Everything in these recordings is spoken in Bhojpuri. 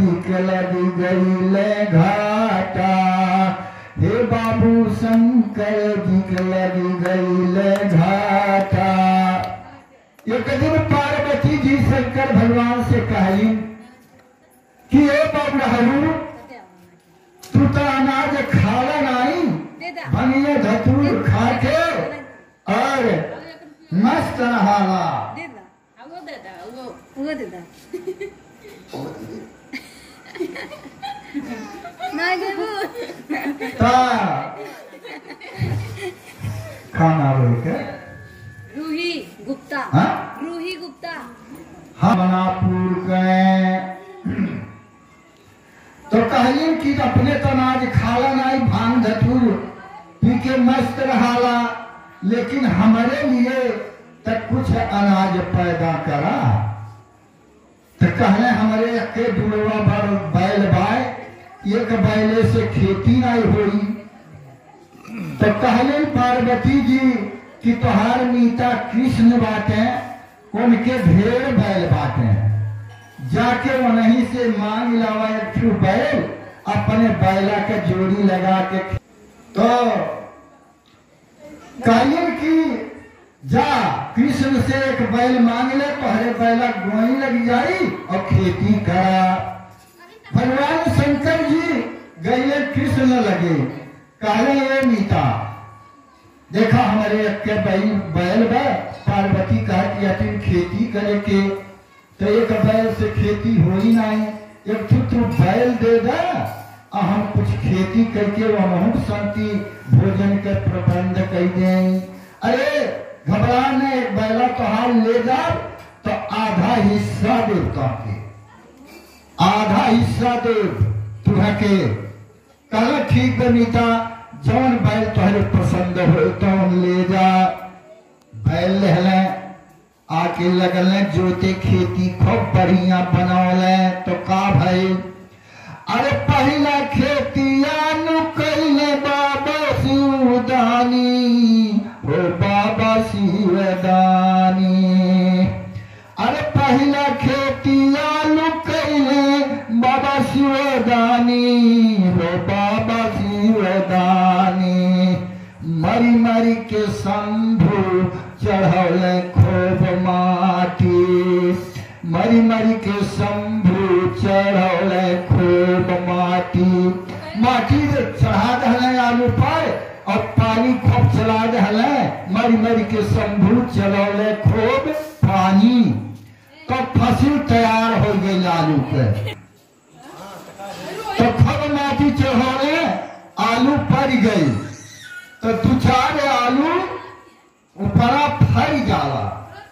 के लगी गईले घाटा हे बाबू शंकर जी के लगी गईले घाटा एक दिन पार्वती जी शंकर भगवान से कही कि ए बाबू तू तो अनाज खाला नहीं बनिए धतूर खा के और मस्त रहाला ता खाना बोल के रूही गुप्ता हाँ? रूही गुप्ता हम बनापुर गए तो कहिए कि अपने तो अनाज खाला नहीं भांग धतूर पी के मस्त रहाला लेकिन हमारे लिए तक कुछ अनाज पैदा करा तो कहले हमारे के दुड़वा भर बैल बाय एक बैले से खेती नहीं हुई तो कहले पार्वती जी कि तोहार मीता कृष्ण बाटे उनके ढेर बैल बाटे जाके वहीं से मांग लावा एक ठू बैल अपने बैला के जोड़ी लगा के तो कहिए कि जा कृष्ण से एक बैल मांग ले पहले बैला गोई लग जाई और खेती करा भगवान शंकर जी गए कृष्ण लगे कहले ये मीता देखा हमारे के बैल बैल बा पार्वती कहा कि अतिन खेती करे के तो एक बैल से खेती हो ही नहीं एक ठू तू बैल दे दा आ हम कुछ खेती करके वहाँ शांति भोजन के प्रबंध कर दे अरे घबरा ने एक बैला तो हाल ले जा तो आधा हिस्सा देवता के आधा हिस्सा दे तुम्हें के कहला ठीक बनीता जौन बैल तोहरे पसंद हो तौन ले जा बैल लहले आके लगल जोते खेती खूब बढ़िया बनौले तो का भाई अरे पहला खेतिया नु कैले बाबा शिवदानी हो बाबा शिवदानी अरे पहला खेतिया नु कैले बाबा शिवदानी हो बाबा शिवदानी मरी मरी के शंभु चढ़ौले खूब माटी मरी मरी के शंभु चढ़ौले खूब माटी माटी से चढ़ा दहले आलू पर और पानी खूब चला दहले मरी मरी के शंभु चढ़ौले खूब पानी तो फसल तैयार हो गई आलू पे तो खूब माटी चढ़ौले आलू पड़ गई तो दू चार आलू ऊपरा फर जाला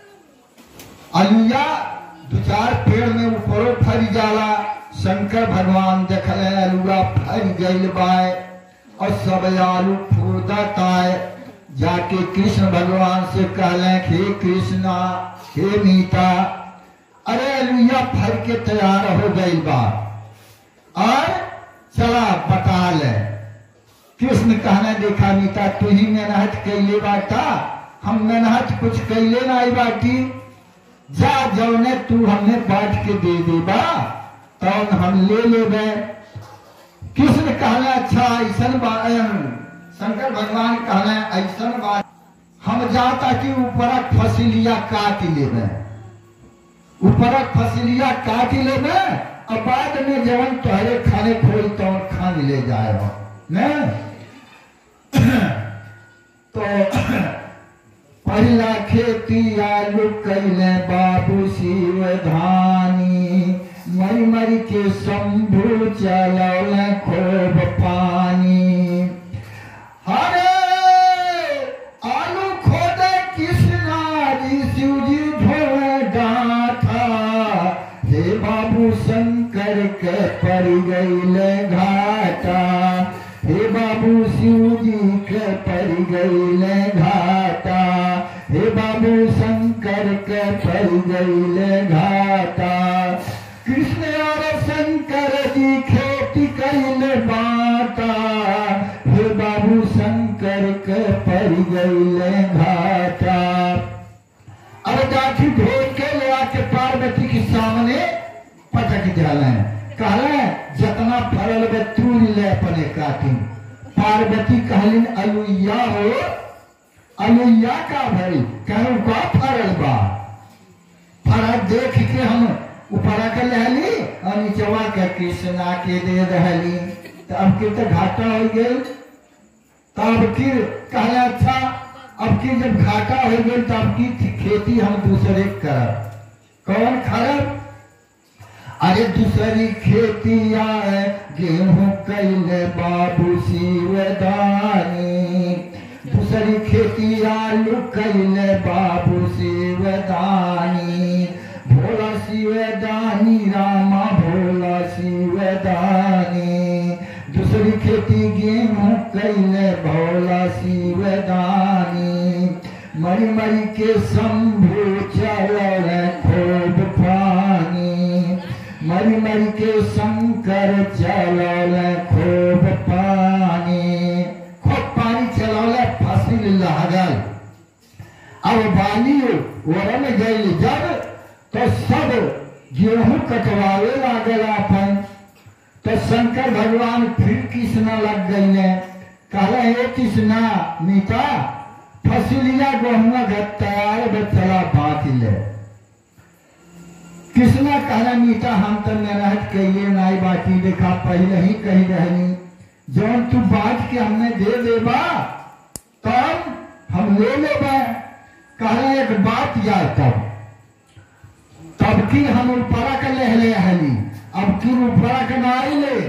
अलुया दू चार पेड़ में ऊपरो फर जाला शंकर भगवान देखले अलुआ फर गइल बाय और सब आलू फूदत आए जाके कृष्ण भगवान से कहले हे कृष्णा हे मीता अरे अलुया फर के तैयार हो गइल बा और चला बता ले कृष्ण कहने देखा मीता तू ही मेहनत कैले बाटा हम मेहनत कुछ कैले नहीं बाटी जा जौने तू हमें बांट के दे देबा तौन हम ले लेबे कृष्ण कहले अच्छा ऐसन बात शंकर भगवान कहले ऐसन बात हम जाता कि ऊपरक फसिलिया काट लेबे ऊपरक फसिलिया काट लेबे और बाद में जवन तोहरे खाने खोल तो खान ले जाए हो ने तो पहला खेती आलू कैले बाबू शिव धानी मरी मरी के शंभु चलौले खूब पानी हरे आलू खोदे कृष्णा जी शिव जी धोए डाठा हे बाबू शंकर के पड़ गईले घाटा हे बाबू शिव जी के पड़ गईले घाटा हे बाबू शंकर के पड़ गईले घाटा कृष्ण और शंकर जी खेती कैले बाटा हे बाबू शंकर के पड़ गईले घाटा अब गाठी ढोल के ले आके पार्वती के सामने पटक डाले कहले जतना फरल बे तू ले अपने काटी पार्वती कहलिन अलुइया हो अलुइया का भई कहूँ का फरल बा फरल देख के हम ऊपर के लहली और नीचवा के कृष्णा के दे रहली तो अब के तो घाटा हो गई तब फिर कहले अच्छा अब की जब घाटा हो गई तब की थी- खेती हम दूसरे करब कौन खरब अरे दूसरी खेती आए गेहूं कैले बाबू शिवदानी दूसरी खेती आलू कैले बाबू शिवदानी भोला शिवदानी रामा भोला शिवदानी दूसरी खेती गेहूं कैले भोला शिवदानी मरी मरी के शंभु चल खूब पानी मरी मरी के शंकर चलल खूब पानी खूब पानी चलल फसिल लागल अब बाली ओरन गई जब तो सब गेहूं कटवावे लागल अपन तो शंकर भगवान फिर कृष्णा लग गई ने कहले हे कृष्णा मीता फसिलिया गहुआ घर तैयार बे चला बांट ले कृष्णा कहला मीता हम तो मेहनत कहिए नाई बाटी देखा पहले ही कही रहनी जौन तू बांट के हमें दे देबा तब हम ले लेबा कहला एक बात याद तब तब की हम ऊपरा के ले ले हली अब की ऊपरा के नाई ले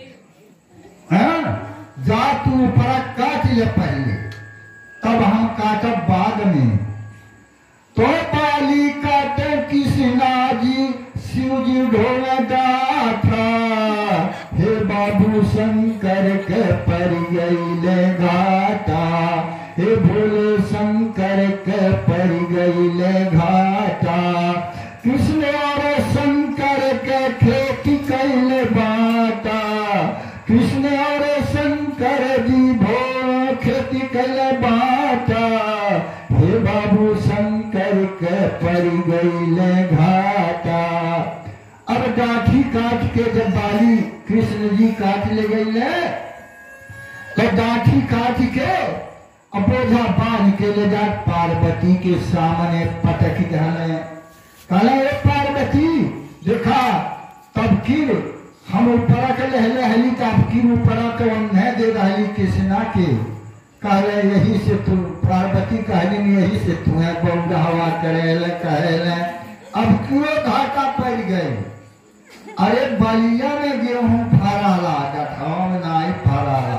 हैं? जा तू ऊपरा काट ले पहले तब हम काटब बाद में तो पाली काटे कृष्णा जी शिव जी ढोल डाठा हे बाबू शंकर के पर गईले घाटा हे भोले शंकर के पर गईले घाटा कृष्ण और शंकर के खेती कैले बाटा कृष्ण और शंकर जी भो खेती कैले बाटा हे बाबू शंकर के पर गईले घाटा अब डाठी काट के जब बाली कृष्ण जी काट ले गईले तो डाठी काट के अपोजा बांध के ले जा पार्वती के सामने पटक दहले कहले ए पार्वती देखा तब किर हम ऊपरा के लहले हली तब किर ऊपरा के उन्हें दे रहली कृष्णा के कहले यही से तू पार्वती कहली न यही से तुम्हें बौगा हवा करेले कहेले अब क्यों घाटा पड़ गए अरे बलिया में गेहूं फराला गठाओं में नाई फराला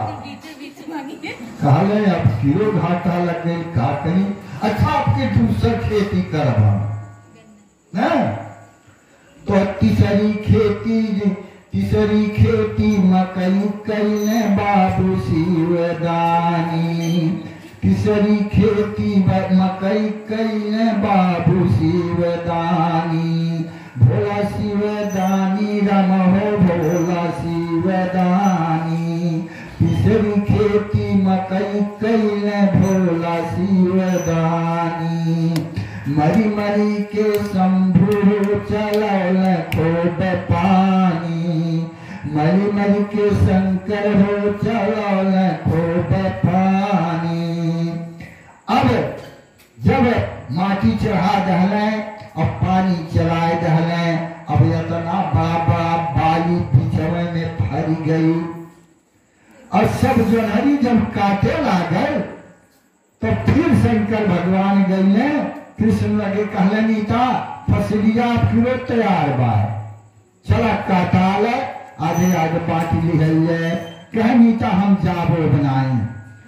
कहले अब क्यों घाटा लग गई का कहीं अच्छा आपके दूसर खेती करवा ना तो तीसरी खेती तीसरी खेती मकई कैले बाबू शिवदानी तीसरी खेती ब- मकई कैले बाबू शिवदानी भोला शिवदानी रम हो भोला शिवदानी तीसरी खेती मकई कैले भोला शिवदानी मरी मरी के शंभु चलल खूब पानी मरी मरी के शंकर हो चलल खूब पानी अब जब माटी चढ़ा दहले अब पानी चलाए दहले अब इतना बाबा बाली पिछवे में फर गई और सब जोनहरी जब काटे लागल तो फिर शंकर भगवान गईले कृष्ण लगे कहले नीता फसलिया फिरो तैयार बा चला काटाल आधे आगे बाटी लिहल कह नीता हम जाबो बनाई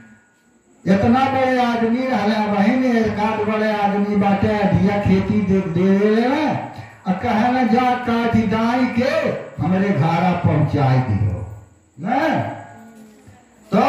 इतना बड़े आदमी रहले वही में एक आध बड़े आदमी बाटे अधिया खेती दे दे देले आ कहे ना जा काटी दाई के हमरे घारा पहुंचाई दियो ना तो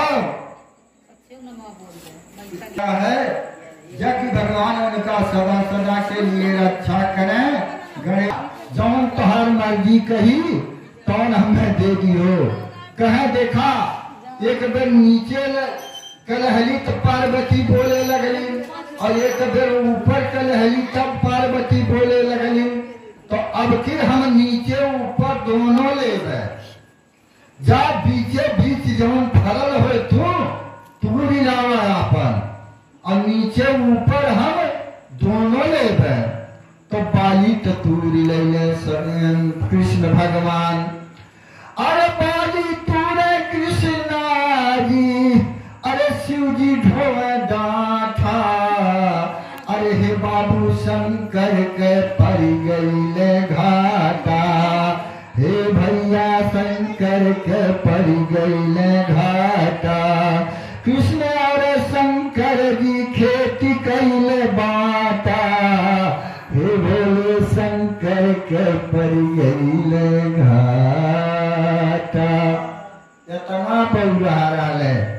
क्या है जब कि भगवान उनका सदा सदा के लिए रक्षा करें गणेश जौन तोहर मर्जी कही तौन हमें दे दियो कहे देखा एक बेर नीचे ल- कलहली तो पार्वती बोले लगली और एक बेर ऊपर कलहली तब पार्वती बोले लगली तो अब फिर हम नीचे ऊपर दोनों लेबे जा बीचे बीच जवन फरल हो तू तू लावा अपन और नीचे ऊपर हम दोनों लेबे तो बाली तो तूरी ले ले कृष्ण भगवान अरे बाली तूरे कृष्णा जी अरे शिव जी ढोए डाठा अरे हे बाबू शंकर के पड़ गईले घाटा हे भैया शंकर के पड़ गईले घाटा कृष्ण और शंकर जी खेती कैले बाटा हे भोले शंकर के पड़ गईले घाटा इतना पौरा रहा है